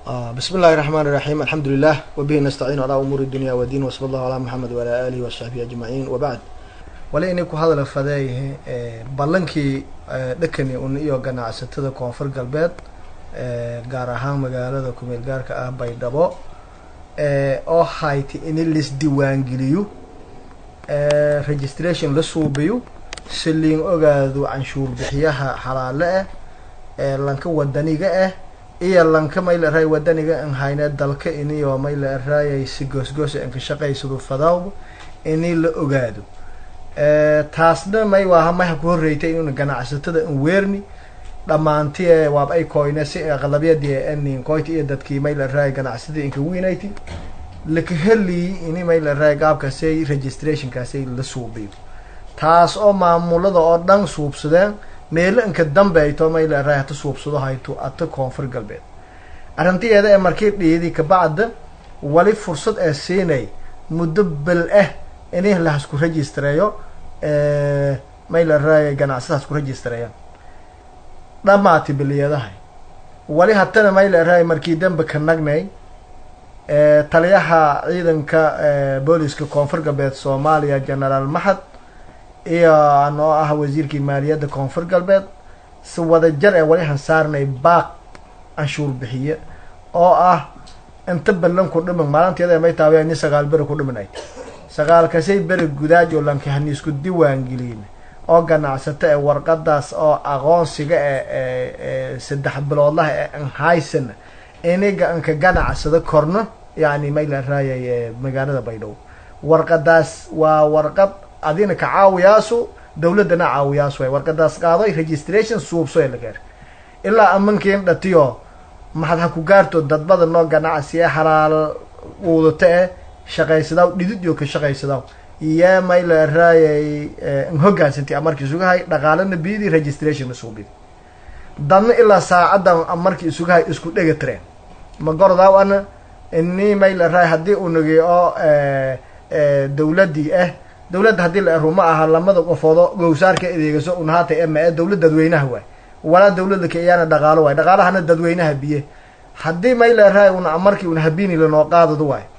بسم الله الرحمن الرحيم الحمد لله وبه نستعين على أمور الدنيا والدين وصلى الله على محمد وعلى آله وصحبه أجمعين وبعد wali inay ku hadala fadeeyahay ballankii dhakani un iyo ganacsatada koonfur galbeed gaar ahaan magaalada kumeel gaarka ah baydhabo oo hayti in lis diiwaangeliyo registration la suubiyo si liin ogaado canshuur bixiyaha xalaale ah ee lanka wadaniga ah iyo lanka mayla raay wadaniga an hayne dalka iniyo mayla raayay si goosgoosa anka shaqaysado fadaw ini la ogaado taasna may waaha maha ku horreytay inuna ganacsatada an weerni dhammaanti waaba ay koyne si aqlabiyadii anin koyti iyo dadkii mayla raay ganacsatada inka winati laka heli ini mayla raay gaabkaasay registrationkaasay la suubiyo taas oo maamulada oo dhan suubsadeen meelo inka dambayto mayla raay hata suubsado hayto ata koonfur galbeed arrintiyeeda ee markii dhiidi kabacda wali fursad ee siinay muddo bel ah inay lahasku registreeyo mayla raaya ganacsadaas ku registreeyaan dhamaati biliyadahay wali hatana mayla raaya markii dambe ka nagnay taliyaha ciidanka booliska koonfur galbeed soomaaliya genaraal maxad iyo anoo ah wasiirkii maaliyadda koonfur galbeed si wadajar ee wali hansaarnay baaq canshuur bixiye oo ah inta ballan ku dhiman maalinteeda may taabaya ni sagaal beri ku dhimanay sagaalkasay beri gudaaj oo lankahani isku diiwaangelin oo ganacsato ee warqadaas oo aqoonsiga ee saddex biloodlaha ee anhaysan iniga anka ganacsado korno yani mayla raayay magaalada baydhabo warqadaas waa warqad adina ka caawiyaasu dawladdana caawiyaasu way warqadaas qaadoy registration suubso ee lageer ilaa amankiin dhatiyo maxad ha ku gaarto dadbada noo ganacsi ee xalaal uudata eh shaqaysadaw dhidid iyo ka shaqaysadaw iyo mayla raayay hoggaansanti amarkii isugahay dhaqaalana bidi registration isuubidi dadna ilaa saacadan amarkii isugahay isku dhega tireen ma gorodaw ana ini mayla raay haddii unagi oo dawladii ah dawladda haddii la ero ma aha lamada qofoodo gowsaarka adeegaso un haata ema e dawlad dadweynaha waay walaa dawladda ka iyaana dhaqaalo waay dhaqaalahana dadweynaha biye haddii mayla raay una amarkii una habini lanoo qaadado waay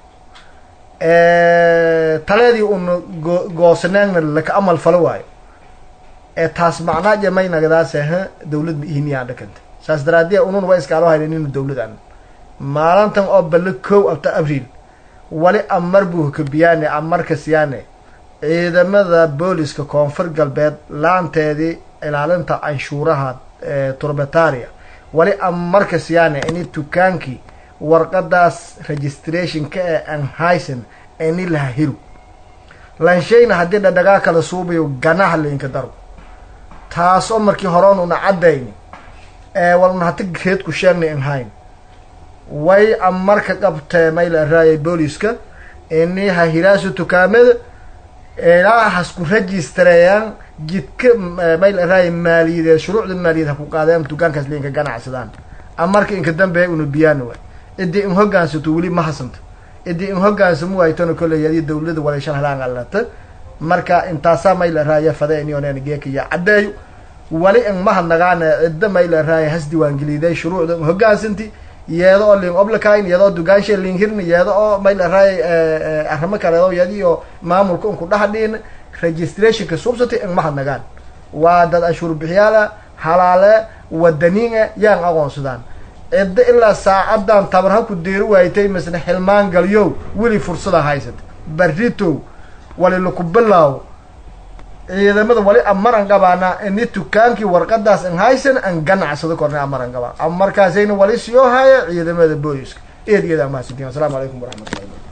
taleedii una go goosaneegna laka amal falo waayo ee taas macnaaja may nagadaase ha dawlad ma ihiniyaa dhakanta saas daraadee unun waa iskaaloo hayna nina dawlad an maalintan oo balle kow abta abriil wali amar buu kabiyaane amarka siyaane ciidamada booliska koonfur galbeed laanteedii ilaalinta canshuuraha turbetaria wali amarka siyaane ini dukaankii warqadaas registrationka ee anhayson ini laha hiru lanshayna haddii dhadhagaa kala suubayo ganaha lainka daro taas oo markii horeon una caddayni ee walna hata geedku sheegnay anhayn way amarka qabtee mayla raayay booliska ini ha hiraaso tukaamada ilaa hasku registareeyaan jidka mayla raayay maaliyadeed shuruucda maaliyaed ha ku qaadeen dukaankaas lainka ganacsadaan amarka inka dambeeya una biyaani waay idii in hoggaansato weli ma hasanto idii in hoggaansamo waaytona kolley adii dawladda walayshan halaan alata marka intaasaa mayla raaya fade inionen geekaya caddeeyo wali in mahadnagaane cidda mayla raaya has diiwaangeliday shuruucda in hoggaansanti yeedo oo liin oblakayn yeedoo dugaanshe liin hirni yeedo oo mayla raaya arrimo kaleedo yadi oo maamulka inku dhaxdhiin registrationka suubsatay in mahadnagaan waa dad anshuur bixiyaala halaale wadaniine yaan aqoonsadaan cidda ilaa saacadan tabar ha ku deeri waaytay masne xilmaan galyow weli fursada haysata barritow wali laku bilaawo ciidamada wali amaran qabaana ini dukaankii warqadaas an haysan an ganacsado korna amaran qabaa markaasayna wali siyoo haya ciidamada booliska eed iyada amahadsantiin asalamu calaykum waraxmat ullahi